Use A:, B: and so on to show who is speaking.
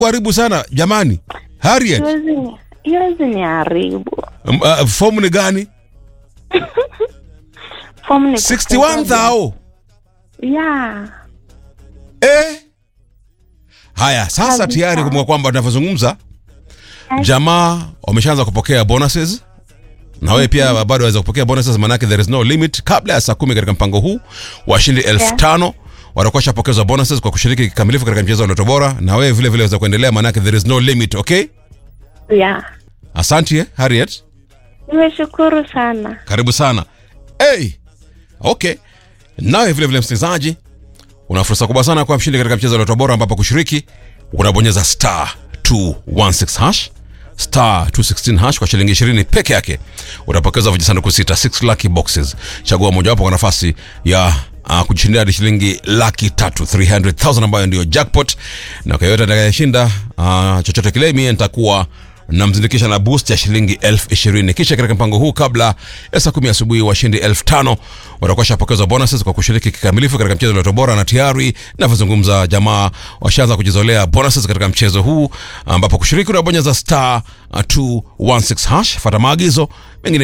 A: kuharibu sana jamani. Harriet,
B: Siwezi ni- siwezi ni haribu.
A: um, uh, fomu ni gani?
B: Form ni
A: 61 thou.
B: Yeah.
A: Eh? Haya, sasa
B: Kabisa.
A: tayari kumbuka kwamba tunavyozungumza jamaa wameshaanza kupokea bonuses na wewe pia bado waweza kupokea bonuses, manake there is no limit. Kabla ya saa kumi katika mpango huu washindi elfu
B: Yeah.
A: tano watakuwa washapokezwa bonuses kwa kushiriki kikamilifu katika mchezo wa Ndoto Bora, na wewe vile vile waweza kuendelea, manake there is no limit. Okay,
B: Yeah.
A: asante eh, Harriet,
B: Nimeshukuru sana.
A: karibu sana. Hey, okay, nawe vile vile msikilizaji, una fursa kubwa sana kwa mshindi katika mchezo wa Ndoto Bora, ambapo kushiriki unabonyeza star 216 hash star 216 hash kwa shilingi 20 peke yake utapokeza vijisanduku sita 6 lucky boxes chagua mojawapo kwa nafasi ya uh, kujishindia hadi shilingi laki tatu 300000 ambayo ndio jackpot na kwa yote atakayeshinda uh, chochote kile mie nitakuwa namzindikisha na boost ya shilingi elfu ishirini kisha katika mpango huu kabla ya saa kumi asubuhi washindi elfu tano watakuwa shapokezwa bonuses kwa kushiriki kikamilifu katika mchezo wa Lotto Bora na tayari navyozungumza jamaa washaanza kujizolea bonuses katika mchezo huu ambapo kushiriki unabonyeza star uh, 216 hash fata maagizo mengine